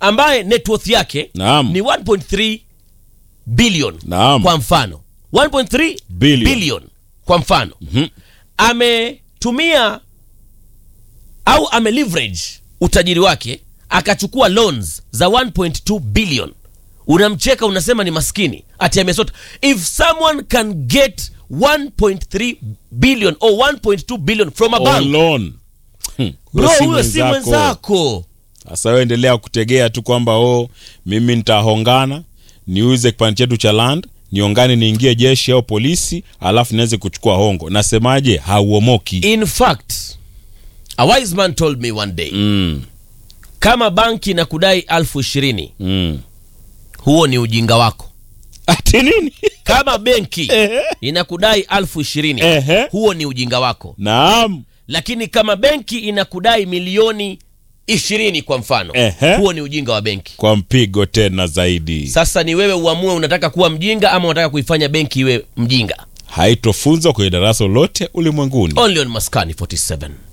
ambaye net worth yake Naam. ni 1.3 billion Naam. kwa mfano 1.3 Billion. billion kwa mfano ametumia au ameleverage utajiri wake akachukua loans za 1.2 billion unamcheka unasema ni maskini ati amesota if someone can get 1.3 billion or 1.2 billion from a On bank loan. Hmm. bro Huyo si huyo si mwenzako Sasa wewe endelea kutegea tu kwamba oh, mimi nitahongana niuze kipande chetu cha land niongane niingie jeshi au polisi alafu niweze kuchukua hongo. Nasemaje? Hauomoki. in fact a wise man told me one day Mm, kama banki na kudai alfu ishirini mm. huo ni ujinga wako Ati nini? kama benki Ehe. inakudai alfu ishirini Ehe. huo ni ujinga wako Naam. lakini kama benki inakudai milioni ishirini kwa mfano Ehe. huo ni ujinga wa benki Kwa mpigo tena zaidi. sasa ni wewe uamue unataka kuwa mjinga ama unataka kuifanya benki iwe mjinga Haitofunzwa kwenye darasa lolote ulimwenguni. only on maskani 47